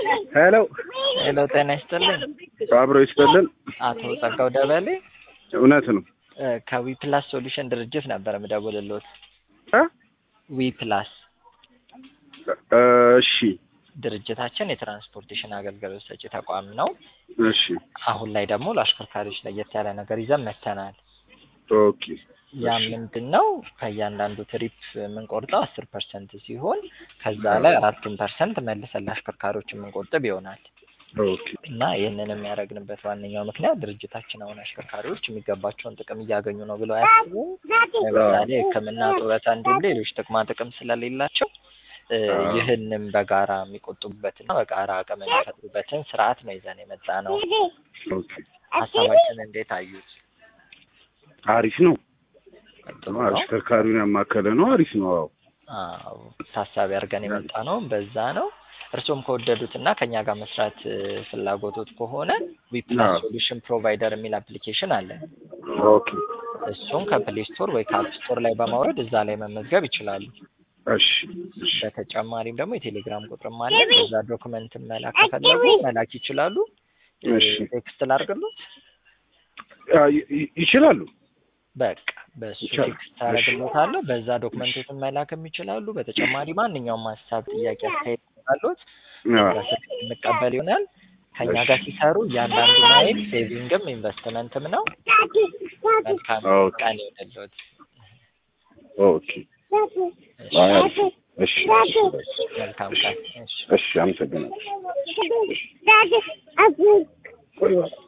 ሄሎ ሄሎ፣ ጤና ይስጥልኝ። አብሮ ይስጥልን። አቶ ጸጋው ደበሌ እውነት ነው። ከዊ ፕላስ ሶሉሽን ድርጅት ነበር የምደውልልዎት። እ? ዊ ፕላስ እሺ ድርጅታችን የትራንስፖርቴሽን አገልግሎት ሰጪ ተቋም ነው። እሺ አሁን ላይ ደግሞ ለአሽከርካሪዎች ለየት ያለ ነገር ይዘን መጥተናል። ኦኬ ያ ምንድን ነው? ከእያንዳንዱ ትሪፕ የምንቆርጠው አስር ፐርሰንት ሲሆን ከዛ ላይ አራቱን ፐርሰንት መልሰን ለአሽከርካሪዎች የምንቆጥብ ይሆናል ኦኬ እና ይህንን የሚያደርግንበት ዋነኛው ምክንያት ድርጅታችን አሁን አሽከርካሪዎች የሚገባቸውን ጥቅም እያገኙ ነው ብለው አያስቡም። ለምሳሌ ሕክምና፣ ጡረታ እንዲሁም ሌሎች ጥቅማ ጥቅም ስለሌላቸው እ ይህንን በጋራ የሚቆጥቡበትና በጋራ አቅም የሚፈጥሩበትን ስርዓት ነው ይዘን የመጣ ነው። ኦኬ ሀሳባችን እንዴት አዩት? አሪፍ ነው። ጥሩ ነው። አሽከርካሪውን ያማከለ ነው። አሪፍ ነው። አዎ አዎ ታሳቢ አድርገን የመጣ ነው። በዛ ነው። እርሶም ከወደዱት እና ከኛ ጋር መስራት እ ፍላጎቶት ከሆነ ዊፕላስ አዎ። ሶሉሽን ፕሮቫይደር የሚል አፕሊኬሽን አለን። ኦኬ እሱን ከፕሌይ ስቶር ወይ ከአፕ ስቶር ላይ በማውረድ እዛ ላይ መመዝገብ ይችላሉ። እሺ እሺ በተጨማሪም ደግሞ የቴሌግራም ቁጥርም አለ። በዛ ዶክመንት መላክ ከፈለጉ መላክ ይችላሉ። እ እሺ። ቴክስት ላድርግሎት። አ፣ ይ- ይ- ይችላሉ። በቃ በሱ ይቻላል። ቴክስት አደርግሎታለሁ። በዛ ዶክመንቶችን መላክም ይችላሉ። በተጨማሪ ማንኛውም ሀሳብ፣ ጥያቄ፣ አስተያየት ካሉት አ፣ በዛ ስልክ እንቀበል ይሆናል። ከኛ ጋር ሲሰሩ እያንዳንዱ ማይል ሴቪንግም ኢንቨስትመንትም ነው። መልካም ኦኬ። ቀን ይሆንልዎት። ኦኬ አይ፣ አሪፍ። እሺ መልካም ቀን። እሺ። እሺ፣ አመሰግናለሁ። Daddy, I think ቆይ እባክህ።